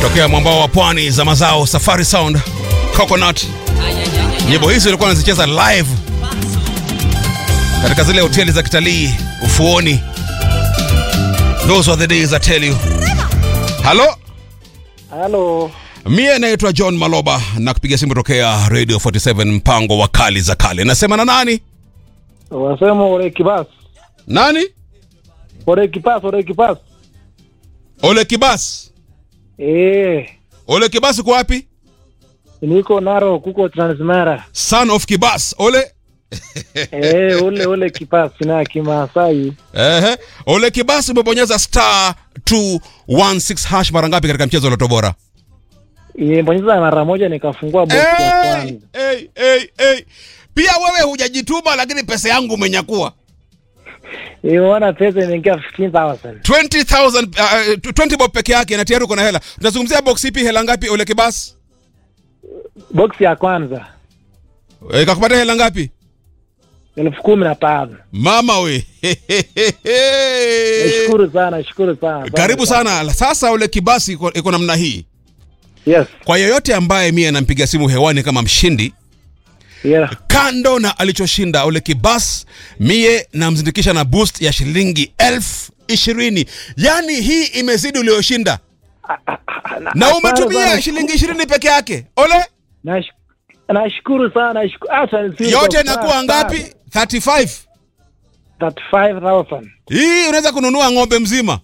tokea mwambao wa pwani za mazao Safari Sound Coconut. Nyimbo hizi ilikuwa nazicheza live katika zile hoteli za kitalii ufuoni. Those were the days I tell you. Halo, Halo, mie naitwa John Maloba na kupiga simu tokea Radio 47 mpango wa kali za kale. Nasema na nani? wasema ore kibas, Nani? ore kipas, ore kipas. Ole Kibas. Eh, Ole Kibas uko wapi? niko naro kuko Transmara. Son of Kibas. Ole Eh, ule ule kipas na kimasai. Ehe. Ole Kibasi umebonyeza star 216 hash mara ngapi katika mchezo wa Loto Bora? Ibonyeza mara moja nikafungua box ya Hey, kwanza. hey, hey, hey. Pia wewe hujajituma lakini pesa yangu umenyakua. Imeona pesa imeingia 15000. 20,000 uh, 20 bob peke yake na tayari uko na hela. Tunazungumzia box ipi hela ngapi Ole Kibasi? Box ya kwanza E, kakupata hela ngapi? elfu kumi na tano. Mama we. Nashukuru sana, nashukuru sana. Karibu sana. Sasa Ole Kibasi iko iko namna hii. Yes. Kwa yeyote ambaye mie nampiga simu hewani kama mshindi Yeah. kando na alichoshinda Ole Kibas, mie namzindikisha na boost ya shilingi elfu ishirini. Yaani hii imezidi ulioshinda, na umetumia sana. shilingi ishirini peke yake. Ole, Nash- Nashukuru sana, nashukuru. Acha nisije yote kwa inakuwa sana. ngapi? 35. 35000. Hii unaweza kununua ng'ombe mzima.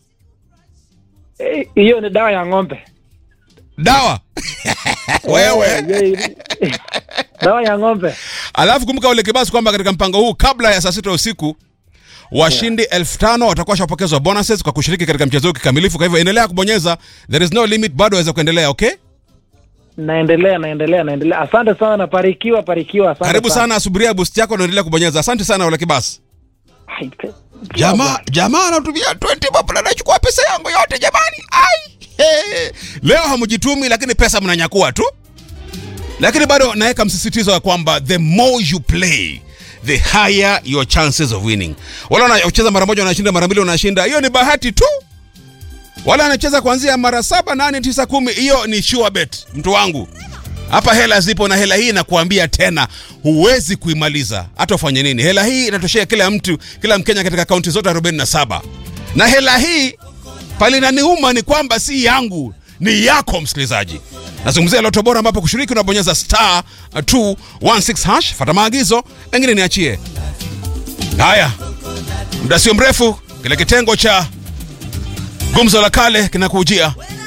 Eh, Hiyo ni dawa ya ng'ombe. Dawa wewe. Eh, dawa ya ng'ombe. Alafu kumbuka Ole Kibas kwamba katika mpango huu kabla ya saa sita usiku washindi elfu tano watakuwa washapokezwa bonuses kwa kushiriki katika mchezo huu kikamilifu. Kwa hivyo endelea kubonyeza, there is no limit, bado waweza kuendelea. Okay, Naendelea, naendelea, naendelea. Asante sana, naparikiwa, parikiwa. Asante karibu sana, subiria boost yako na endelea kubonyeza. Asante sana Ole Kibas. Ai, pe- Jamaa jamaa anatumia 20 bob na anachukua pesa yangu yote jamani. Ai. He. Leo hamjitumi lakini pesa mnanyakua tu. Lakini bado naweka msisitizo wa kwamba the more you play the higher your chances of winning. Wala wanacheza mara moja wanashinda, mara mbili wanashinda, hiyo ni bahati tu. Wala anacheza kuanzia mara saba, nane, tisa, kumi, hiyo ni sure bet, mtu wangu. Hapa hela zipo na hela hii nakuambia tena, huwezi kuimaliza hata ufanye nini. Hela hii inatoshea kila mtu, kila Mkenya katika kaunti zote 47 na hela hii palinaniuma ni kwamba si yangu, ni yako msikilizaji. Nazungumzia Loto Bora ambapo kushiriki unabonyeza star 216 hash, fata maagizo, mengine niachie. Haya, muda sio mrefu, kile kitengo cha gumzo la kale kinakujia.